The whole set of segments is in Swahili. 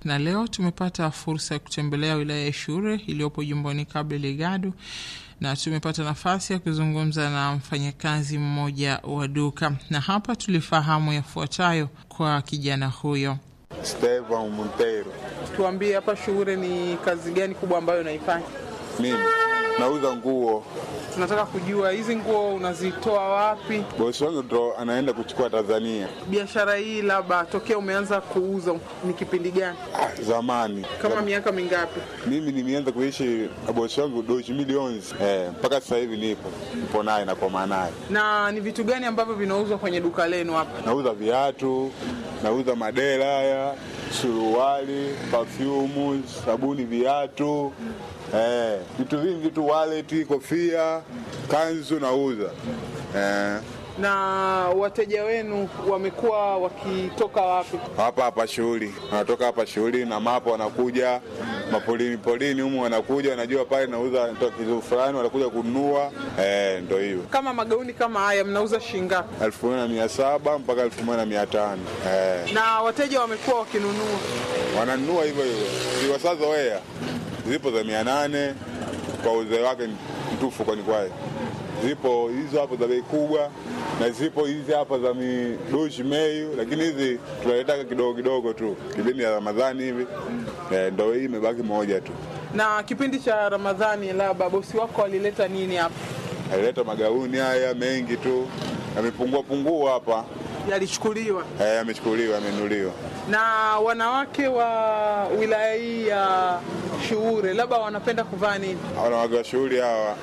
na leo tumepata fursa ya kutembelea wilaya ya Shure iliyopo jimboni Cabo Delgado na tumepata nafasi ya kuzungumza na mfanyakazi mmoja wa duka, na hapa tulifahamu yafuatayo kwa kijana huyo. Stevan Montero. Tuambie, hapa Shure ni kazi gani kubwa ambayo unaifanya? Mimi nauza nguo. Tunataka kujua hizi nguo unazitoa wapi? Bosi wangu ndo anaenda kuchukua Tanzania. Biashara hii labda tokea umeanza kuuza ni kipindi gani? Ah, zamani Kama miaka mingapi? mimi nimeanza kuishi na bosi wangu doshi milioni eh, mpaka sasa hivi nipo nipo naye na kwa naye. Na ni vitu gani ambavyo vinauzwa kwenye duka lenu hapa? Nauza viatu, nauza madera haya, suruali, perfume, sabuni, viatu eh, vitu vingi tu, wallet, kofia, kanzu nauza eh, Na wateja wenu wamekuwa wakitoka wapi? hapa hapa shughuli, wanatoka hapa shughuli na mapo, wanakuja mapolini polini humu, wanakuja wanajua pale nauza toa kitu fulani, wanakuja kununua eh, ndo hiyo Kama magauni kama haya mnauza shilingi ngapi? elfu moja na mia saba mpaka elfu moja na mia tano eh. Na wateja wamekuwa wakinunua? wananunua hivyo hivyo, ziwasazoea zipo za mia nane kwa uzee wake mtufu, kwani kwaye zipo hizo hapo za bei kubwa na zipo hizi hapa za midoshi meyu, lakini hizi tunaletaka kidogo kidogo tu kipindi ya Ramadhani hivi eh, ndo hii imebaki moja tu. Na kipindi cha Ramadhani, labda bosi wako alileta nini hapa? Alileta magauni haya mengi tu, yamepungua pungua hapa Yalichukuliwa eh, yamechukuliwa, yamenuliwa. na wanawake wa wilaya hii ya Shuure, labda wanapenda kuvaa nini? wanawake wa shughuli hawa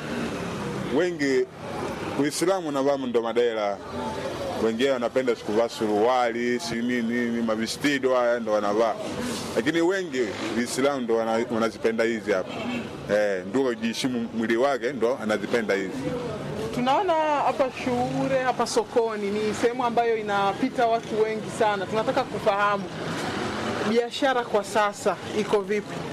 wengi Uislamu navaa ndo madera, wengine wanapenda sikuvaa suruali si nini nini, mavistido haya ndo wanavaa, lakini wengi Uislamu ndo wana- wanazipenda hizi hapa eh, ndio kujiheshimu mwili wake ndo anazipenda hizi. Tunaona hapa Shuure, hapa sokoni ni sehemu ambayo inapita watu wengi sana. Tunataka kufahamu biashara kwa sasa iko vipi?